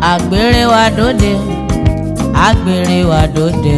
àgbèrè wa dòde àgbèrè wa dòde.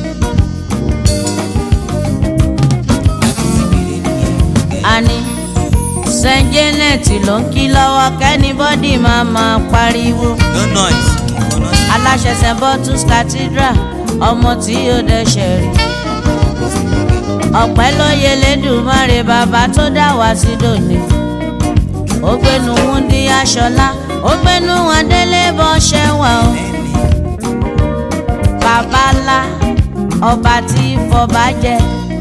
àní Saint Janet ló ń kí lọ́wọ́ kẹ́nibọ́dì máa máa pariwo no noise no noise. aláṣẹ St. Bottles Cathedral ọmọ tí ó dẹ́ṣẹ̀ rí ọpẹ́ ló yẹ lẹ́dùnmáre bàbá tó dá wá sí dòní ó gbénu wúndí aṣọlá ó gbénu adélé bọ́ ṣẹ́wà o bàbá ńlá ọba tí fọba jẹ.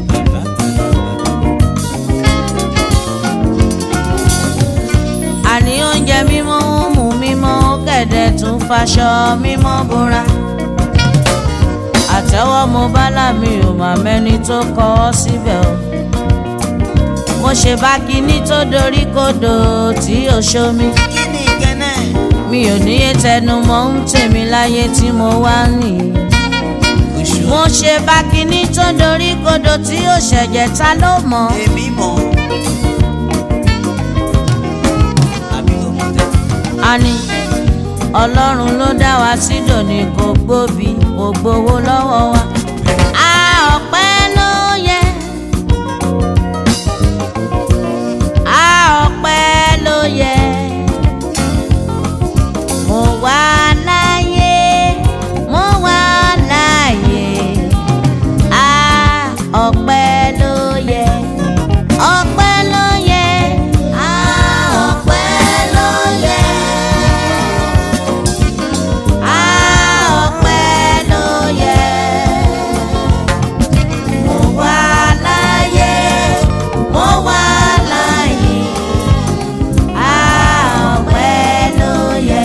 àní oúnjẹ mímọ́ ń mú mímọ́ kẹ̀dẹ̀ tún faṣọ mímọ́ bóra àtẹ́wọ́ mo bá lámì ò mà mẹ́ni tó kọ́ ọ síbẹ̀ o mo ṣe bá kinní tó dorí kodò tí ò ṣomi kí ni gẹ́nẹ́. mi ò níye tẹnu mọ́ ń tèmi láyé tí mo wá nìyí oṣù mo ṣe bá kinní tó dorí kodò tí ò ṣẹ̀jẹ̀ ta ló mọ̀ èmi mọ̀. àbí ọmọ tẹ. àní ọlọ́run ló dá wa sí dòní kò gbóbi kò gbowó lọ́wọ́ wa. a ọpẹ́ ló yẹ. a ọpẹ́ ló yẹ. mo wà láyé mo wà láyé. a ọpẹ́ ló yẹ. ọpẹ́ ló yẹ. a ọpẹ́ ló yẹ. a ọpẹ́ ló yẹ. mo wà láyé mo wà láyé. a ọpẹ́ ló yẹ.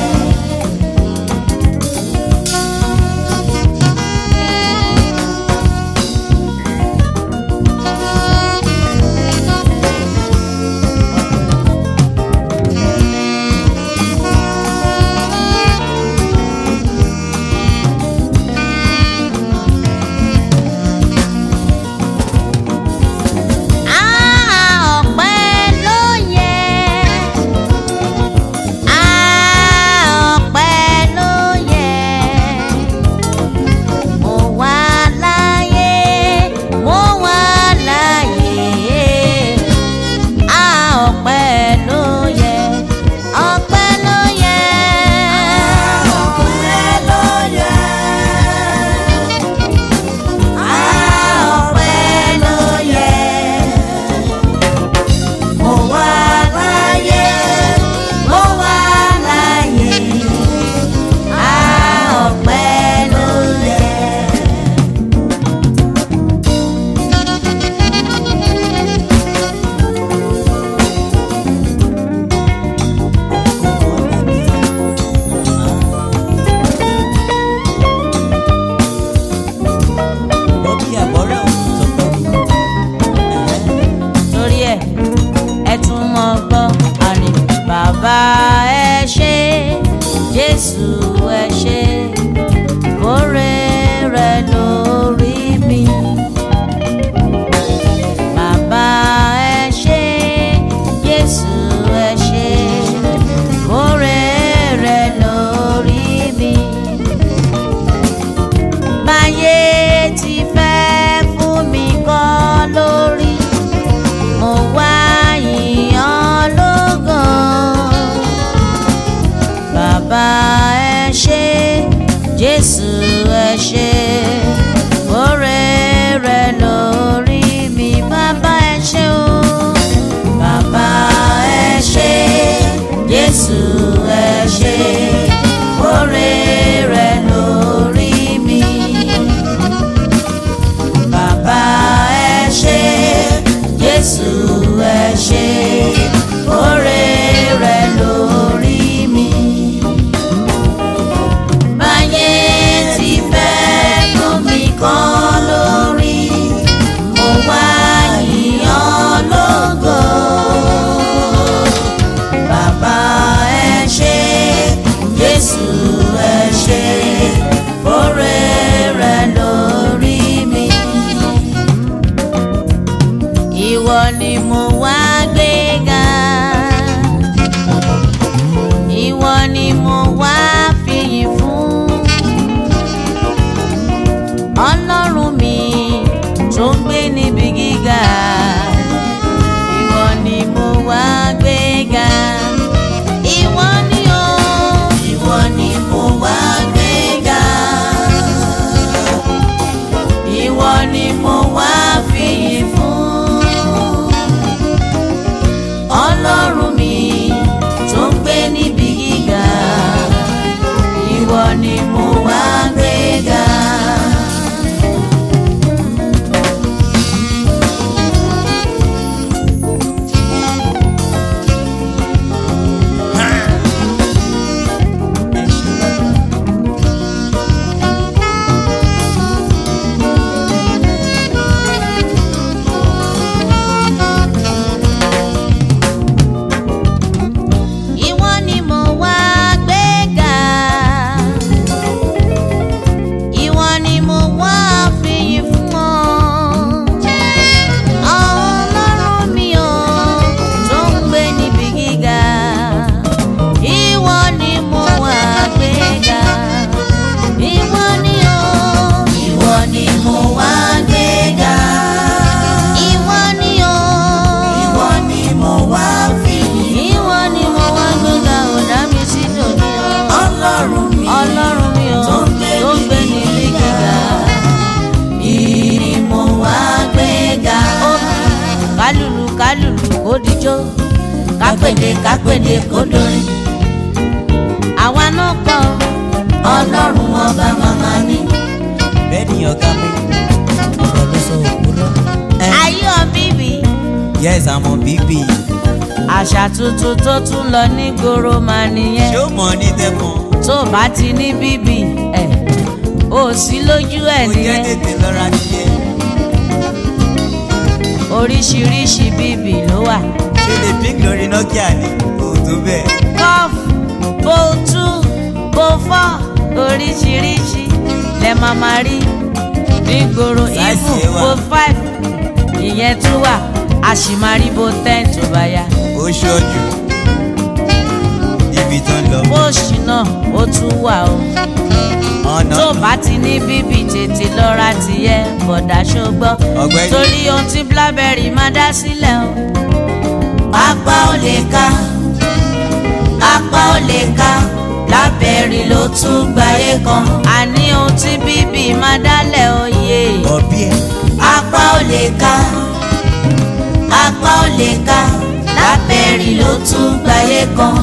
a ọpẹ́ ló yẹ. a ọpẹ́ ló yẹ. mo wà láyé mo wà láyé. a ọpẹ́ ló yẹ. ọpẹ́ ló yẹ. ọpẹ́ ló yẹ. a ọpẹ́ ló yẹ. Mo wà láyé, mo wà láyé, a ọpẹ́ ló yẹ. bọ́bí àbọ̀rẹ́ òun sọ pé Torí ẹ̀ ẹ tún mọ gbọ́ àrìn bàbá ẹ ṣé Jésù ẹ ṣé kórè rẹ lórí mi. Bàbá ẹ ṣé Jésù ẹ ṣé kórè rẹ lórí mi báyé ti fẹ́ fún mi kọ́ lórí mo wá yìnyín lógo bàbá ẹ ṣé jésù ẹ ṣé oore rẹ lórí mi bàbá ẹ ṣé o bàbá ẹ ṣé jésù ẹ ṣé oore rẹ lórí mi bàbá ẹ ṣé jésù ẹ ṣé oore rẹ lórí mi. báyé ti fẹ́ mú mi kàn lórí mo wá yíyan lógo. bàbá ẹ ṣé jésù ẹ ṣé oore rẹ lórí mi ìwọ ni mo wá gbéga ìwọ ni mo wá fi kápèdé kápèdé kó dorin. àwa náà kọ́ ọlọ́run ọba màmá ni. bẹ́ẹ̀ ni ọ̀gá mi ọ̀rọ̀ ló sọ òkúrọ̀. ayọ̀ bíbí yes I'm on BB. àṣà tuntun tó tún lọ ní gbòòrò máa nìyẹn. ṣé ó mọ̀ ní tẹ́kàn? tó bá ti ní bíbí ẹ̀ ò sí lójú ẹ̀ mo jẹ́ nìyẹn. tètè lọ́ra nìyẹn. oríṣiríṣi bíbí ló wà. ṣé lè pín lórí Nokia ni kò tó bẹ́ẹ̀. cough bo two bo four oríṣiríṣi lẹ máa máa rí nígboro Size even yẹn wà. bo five ìyẹn tún wà a sì máa rí bo ten tó bá yá ó ṣọ́jú ibi tó ń lọ. bóòṣì náà ó tún wà o ọ̀nà tó bá ti ní bíbí tètè lọ́ra tìyẹ bọ̀dá ṣógbọ́ Ọ̀gbẹ́ni. torí ohun tí blackberry máa dá sílẹ̀ o. apá ò lè ká apá ò lè ká blackberry ló tún gbáyé kan. àní ohun tí bíbí máa dálẹ̀ oyè. ọ̀bí ẹ̀ apá ò lè ká apá ò lè ká blackberry ló tún gbáyé kan.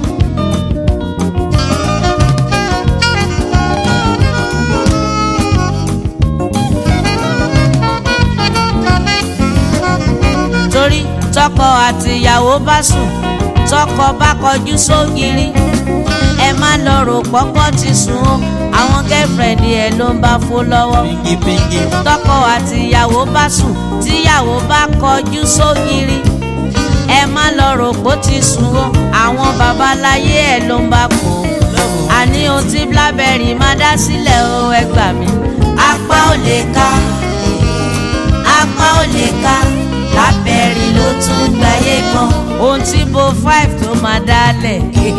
torí tọkọ àtìyàwó bá sùn tọkọ bá kọjú sógiri ẹ má lọ rò pọ́pọ́ ti sùn o àwọn gẹ́fẹ̀rẹ̀dì ẹ̀ ló ń bá fó lọ́wọ́ píngípíngí tọkọ àtìyàwó bá sùn tíyàwó bá kọjú sógiri ẹ má lọ rò pó ti sùn o àwọn babaláyé ẹ̀ ló ń bá kó o lọ́wọ́ àní ohun tí blackberry máa dá sílẹ̀ o ẹ gbà mí. apá ò lè ká apá ò lè ká blackberry ló tún gbáyé kan. ohun tí bo five tó máa dálẹ̀.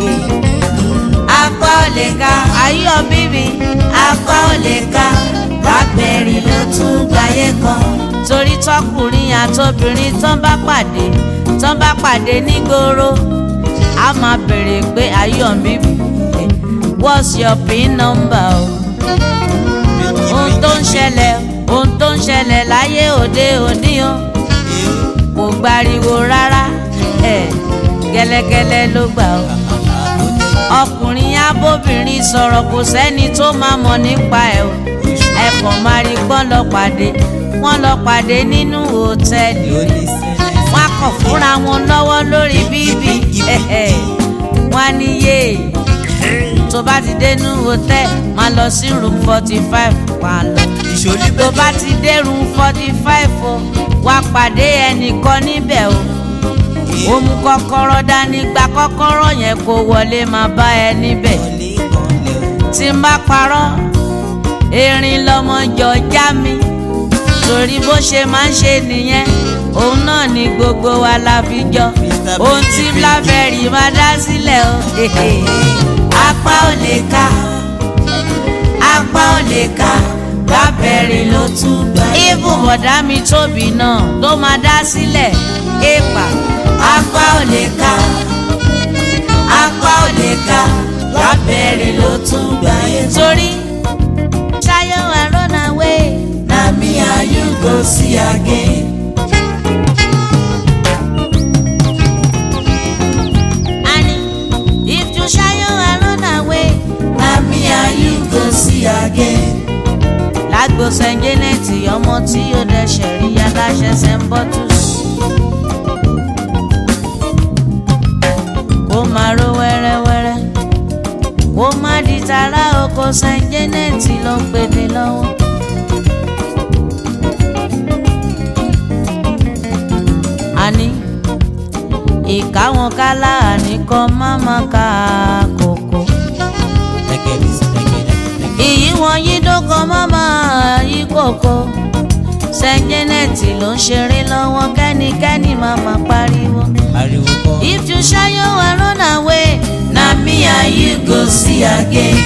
apá ò lè ká ayọ̀ bíbí apá ò lè ká blackberry ló tún gbáyé kan. torí tọkùnrin àtobìnrin tán bá pàdé tán bá pàdé nígboro a máa béèrè pé ayọ̀ bíbí what's your pin number o ohun tó ń ṣẹlẹ̀ ohun tó ń ṣẹlẹ̀ láyé òde òní o kò gbariwo rárá ẹ̀ gẹ́lẹ́gẹ́lẹ́ ló gbà o ọkùnrin abóbìnrin sọ̀rọ̀ kò sẹ́ni tó máa mọ̀ nípa ẹ̀ o ẹ kàn máa rí pọ́n lọ pàdé wọ́n lọ pàdé nínú hòtẹ́ẹ̀lì wọ́n á kàn fúnra wọn lọ́wọ́ lórí bíbí wọ́n á níyè tó bá ti dénú hòtẹ́ẹ̀ máa lọ sí room forty five wà lọ ìṣòlí tó bá ti dé room forty five o wá pàdé ẹnìkan níbẹ̀ o ó mú kọ́kọ́rọ́ dání gba kọ́kọ́rọ́ yẹn kó wọlé máa bá ẹ níbẹ̀ tí n bá parọ́ erin lọmọ jọ já mi torí bó ṣe máa ń ṣe nìyẹn òun náà ni gbogbo wa la fi jọ ohun tí blackberry máa dá sílẹ̀ o apá ò lè ká apá ò lè ká blackberry ló tún gbà. ibùn bọ̀dá mi tóbi náà tó máa dá sílẹ̀ èèpà apá ò lè ká apá ò lè ká blackberry ló tún gbà. torí ṣayọ I run away na me and you go see again. And if you ṣayọ I run away na me and you go see again. lágbo St. Janet ọmọ tí ó dẹ̀ṣẹ̀ rí aláṣẹ St. Bottles. kó máa ró wẹ́rẹ́wẹ́rẹ́ kó má di tara oko St. Janet ló ń pèdè lọ́wọ́. àní ìkáwọn kálá àníkan má má ka kòkó. ìyí wọn yí dókan má má yí kòkó. St. Janet ló ń ṣeré lọ́wọ́ kẹ́nikẹ́ni má má pariwo. ariwo kọ́ If you ṣayọ I run away, na me and you go see again.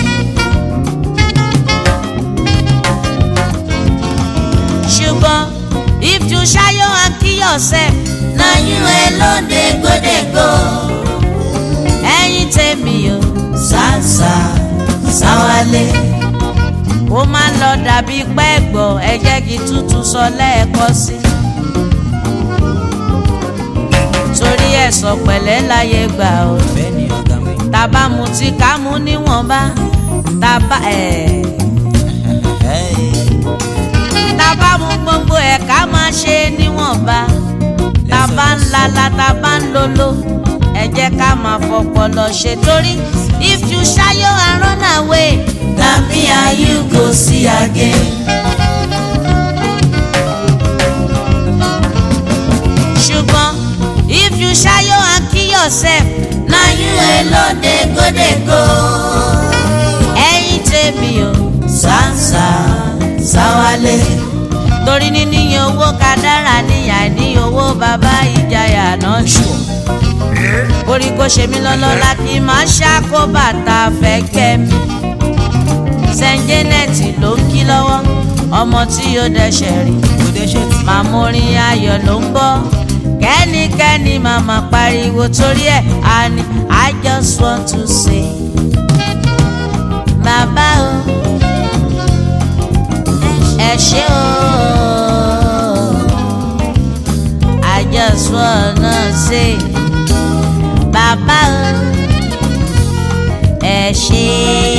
ṣùgbọ́n if you ṣayọ and kill yourself, na you alone dey go dey go. ẹ̀yin tèmi o ṣàṣà ṣàwálé. ó máa ń lọ dàbí pẹ́ẹ́gbọ́ ẹ jẹ́ kí tútù sọ lẹ́ẹ̀kọ́ sí i torí ẹ ẹ̀sọ̀ pẹ̀lẹ́ láyé gbà o bẹ́ẹ̀ ni ọ̀gá mi. tàbá mutí ká mú níwọ̀nba tàbá ẹ̀ tàbá mu gbogbo ẹ̀ ká máa ṣe níwọ̀nba tàbá ń lala tàbá ń lolo ẹ jẹ́ ká máa fọpọlọ ṣe torí if you ṣayọ and run away na me and you go see again. ṣùgbọ́n if you ṣayọ and kill yourself na you alone dey go dey go. ẹ̀yin tèmi o sáǹsà sáwálé. torí níní owó kádàrá níyà ní owó bàbá ìjayà náà ṣù. orí kò ṣe mí lọ́lọ́lá kí n máa ṣàkó bàtà fẹ́ kẹ́ mi. Saint Janet ló ń kí lọ́wọ́ ọmọ tí yóò dẹ́ṣẹ̀ rí kò dé ṣe tí. màmúrin ayọ̀ ló ń bọ̀ kẹ́nikẹ́ni màmá pariwo torí ẹ̀ á ní I just want to say bàbá o ẹ ṣé o I just wanna say bàbá o ẹ ṣé.